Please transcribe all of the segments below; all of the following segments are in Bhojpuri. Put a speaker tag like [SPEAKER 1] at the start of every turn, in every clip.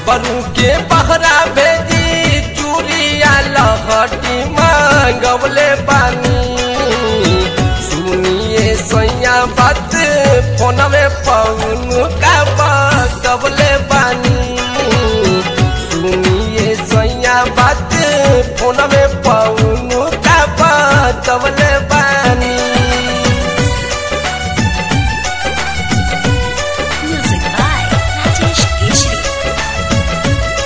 [SPEAKER 1] देवरू के बहरा भेजी चूड़िया लहटी मांगवले बानी सुनिए सैया बात फोन में पौन का बतवले बानी सुनिए सैया बात फोन में पौन का बतवले बानी
[SPEAKER 2] Music by Rajesh Keshri.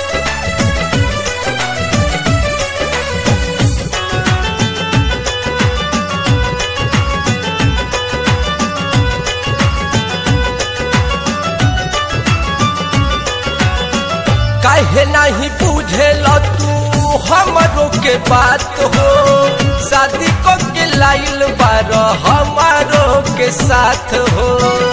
[SPEAKER 1] काहे नहीं बुझेल तू हमरो के बात हो शादी को के लाइल बार हमारो के साथ हो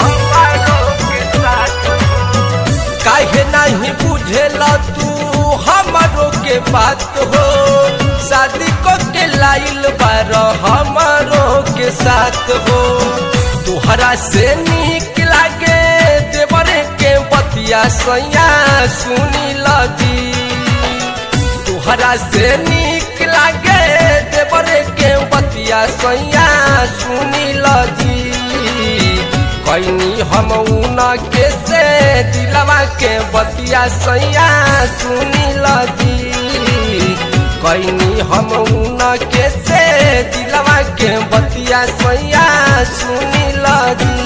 [SPEAKER 1] काहे नहीं बुझेल तू हमरो के बात हो शादी को के लाइल बार हमारो के साथ हो तुहरा से निक लागे देवरे के बतिया सैया सुनी लगी तुहरा से निक लागे देवरे के बतिया सैया सुनी लगी कैनी हम उना के से दिलवा के बतिया सैया सुनी लगी कैनी हम उना के से दिलवा के बतिया सैया सुनी लगी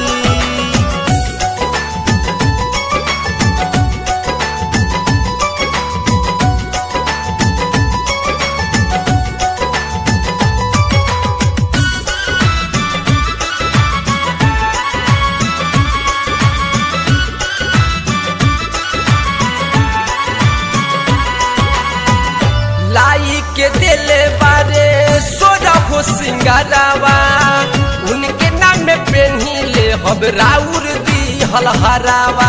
[SPEAKER 1] लाई के दिले बारे सोजा हो सिंगारावा उनके नाम में पेन्ही ले हम राउर दी हलहरावा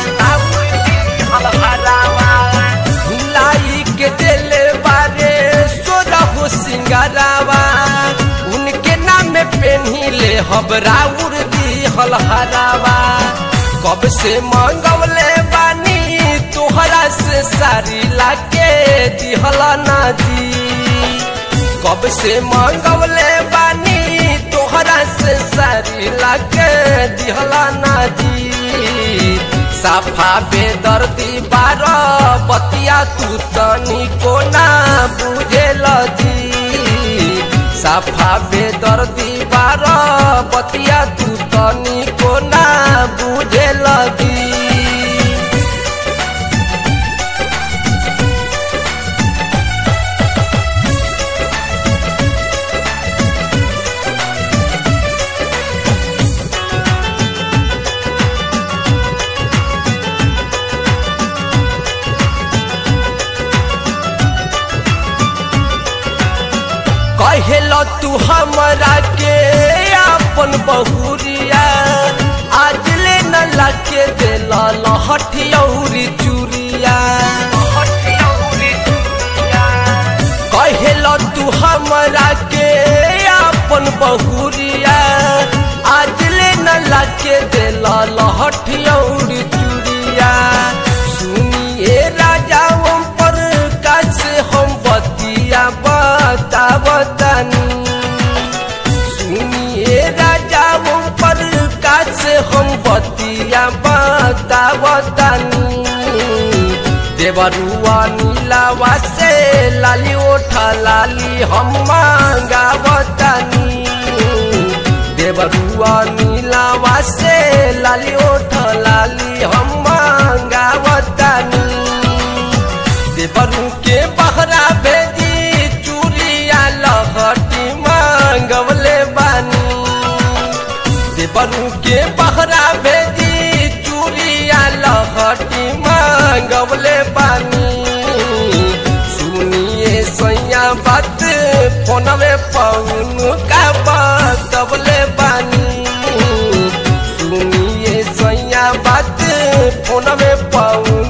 [SPEAKER 1] लाई के दिले बारे सोजा हो सिंगारावा उनके नाम में पेन्ही ले हम राउर दी हलहरावा कब से मंगवले बानी तोहरा से सारी लाके दिहला ना दी कब से मंगवले बानी तोहरा से सारी लाके दिहला ना दी साफा बेदर्दी बार बतिया तू तनी को ना बुझे दी साफा बेदर्दी बार बतिया तू तनी को ना बुझे लगी कहेल तू हमरा के अपन बहुरिया आज ले न लके दिल लहठियौरी चूरिया कहेल तू हमरा के अपन बहुरिया आज ले न लके दिल लहठियौरी चूरिया सुनिए राजा हम पर कैसे हम बतिया बता बतानी सुनिए राजा हम पर कैसे हम बतिया बता बतानी देवरुआ नीलावा से लाली ओठा लाली हम मांगा बतानी देवरुआ नीलावा से लाली ओठा लाली हम मांगा बतानी देवरू के बहरा भेजी चूड़िया लहटी मांगवले बानी देवरू के बहरा भेजी चूड़िया लहटी मांगवले बानी सुनिए सैया बात फोन में पौन का बतवले बानी सुनिए सैया बात फोन में पौन